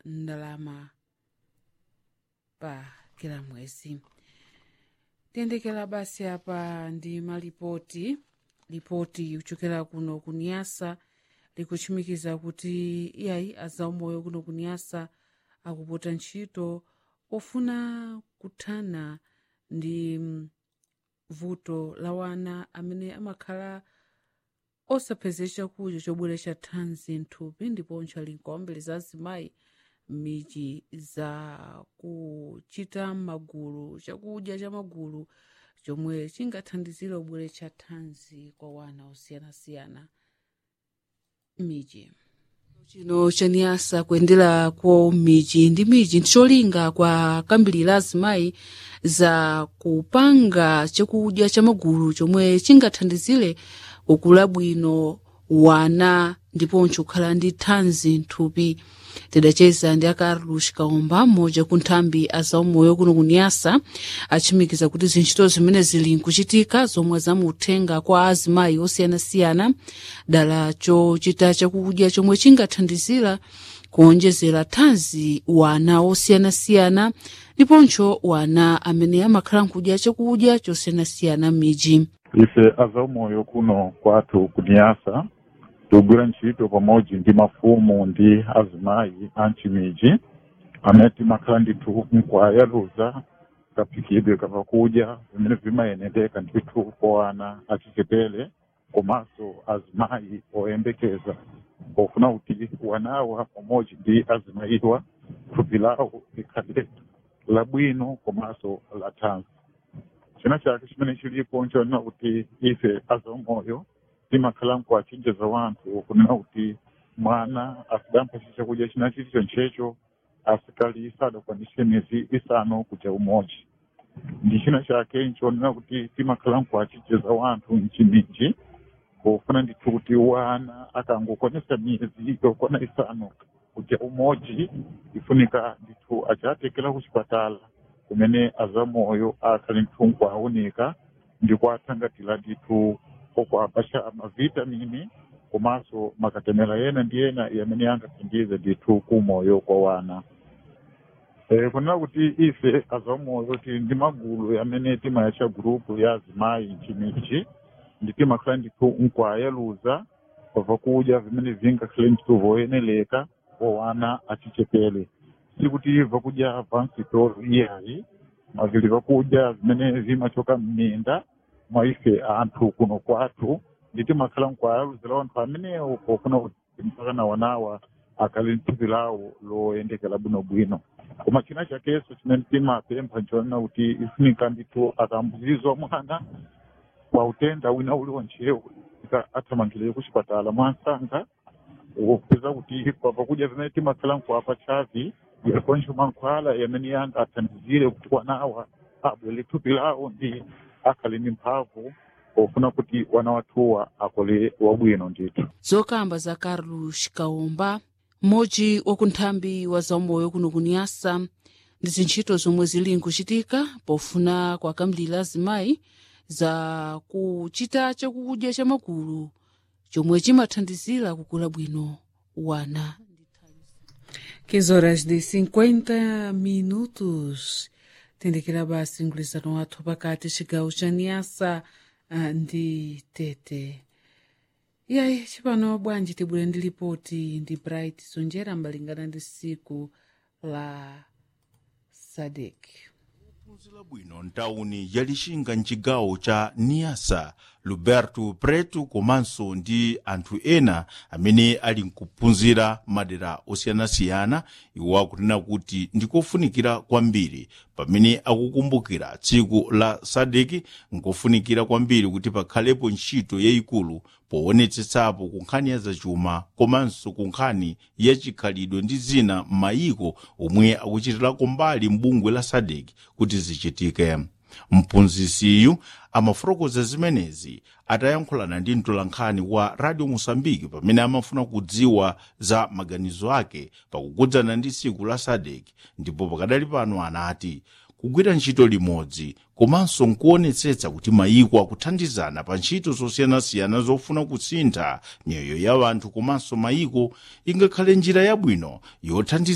ndalama pa kila mwezi tiyendekera basi apa ndi malipoti lipoti kuchokera kuno kuniyasa likuchimikiza kuti iyayi azaumoyo kuno kuniyasa akupota ntchito ofuna kuthana ndi mm, vuto la wana amene amakhala osapeza chakudya chobweretsa thanzi mthupi ndiponso ali nkaombeleza azimayi m'midzi za kuchita magulu chakudya cha magulu chomwe chingathandizire kubweretsa thanzi kwa wana osiyanasiyana m'midzi chino chaniyasa kuyendera kwa miji ndi miji ndicholinga kwa kambiri la azimayi za kupanga chakudya cha magulu chomwe chingathandizire kukula bwino wana ndiponso kukhala ndi thanzi mthupi tidacheza ndi a carlos kaomba mmodzi ku nthambi azaumoyo kuno kuniyasa achimikiza kuti zintchito zimene zili nkuchitika zomwe zamuthenga kwa azimayi osiyanasiyana dala chochita chakudya chomwe chingathandizira kuonjezera thanzi wana osiyanasiyana ndiponso wana amene amakhala nkudya chakudya chosiyanasiyana m'midzi ife azaumoyo kuno kwathu kuniyasa tigwira ntchito pamodzi ndi mafumu ndi azimayi a mchimiji amene timakhala ndithu nkwayaluza kaphikidwe kapakudya vimene vimayendeka ndithu kwa ana achichepere komanso azimayi oyembekeza pofuna kuti wanawa pamodzi ndi azimayiwa thupi lawo likhale labwino komanso la thanzi china chake chimene chilipo nchonena kuti ife azaumoyo timakhala nkuwachenjeza wanthu kunena kuti mwana asidampasa chakudya china chilicho nchecho asikali sadakwanise miyezi isanu kuja umodzi ndi china chake nchonena kuti timakhala nkuwachenjeza wanthu mchimiji pofuna ndithu kuti wana akangokwanisa miyezi yokwana isanu kuja umodzi ifunika ndithu achatekera kuchipatala kumene azamoyo akhali ndithu nkuawunika ndikuathangatira ndithu okuapasha mavitamini komanso makatemera yena ndi yena yamene angathandize ndithu kumoyo kwa wana e, kunena kuti ife azamoyo tili ndi magulu amene timayatcha gurupu ya azimayi mchimichi ndi timakhala ndithu nkwayaluza pavakudya vimene vingakhale ndithu voyeneleka kwa wana achichepere sikuti vakudya vansitolo iyayi mavili vakudya vimene vimachoka mminda mwa ife anthu kuno kwathu ndi timakhala nkwayaluzira wanthu amenewo pofuna kuti mpaka na wanawa akhale nthupi lawo loyendekera bwinobwino koma china chakenso chimene timapempha nchonena kuti ifunika ndithu akambuzizwa mwana kwa utenda wina uliwonchewo athamangire kuchipatala mwansanga kupeza kuti pavakudya vimene timakhala nkuapa chavi yakonso mankhwala yamene yanga athandizire kuti wanawa abwere thupi lawo ndi akhale ndi mphamvu pofuna kuti wana wathuwa akole wabwino ndithu zokamba za carlos kaomba mmodzi wa kunthambi wa zaumoyo kuno kuniyasa ndi zintchito zomwe zili nkuchitika pofuna kwakambirira azimayi za kuchita chakudya cha magulu chomwe chimathandizira kukula bwino wana 15 horas de 50 minutos tendekera basi mgwirizano wathu pakati chigawo cha niyasa ah, ndi tete yayi chipano bwanji tibwere ndi lipoti ndi bright sonjera mbalingana ndi siku la sadek phunzira bwino ntawuni ya lixinga mcigawo ca niasa luberto preto komanso ndi anthu ena amene ali nkuphunzira madera osiyanasiyana iwo akunena kuti ndikofunikira kwambiri pamene akukumbukira tsiku la sadeki nkofunikira kwambiri kuti pakhalepo ntchito yayikulu poonetsetsapo ku nkhani ya zachuma komanso ku nkhani ya chikhalidwe ndi zina m'mayiko omwe akuchitirako mbali m'bungwe la sadeki kuti zichitike mphunzisiyu amafotokoza zimenezi atayankhulana ndi mtolankhani wa radio mosambiki pamene amafuna kudziwa za maganizo ake pakukudzana ndi tsiku la sadek ndipo pakadali pano anati kugwira ntchito limodzi komanso nkuonetsetsa kuti mayiko akuthandizana pa ntchito zosiyanasiyana zofuna kusintha miyoyo ya anthu komanso mayiko ingakhale njira yabwino yothandiza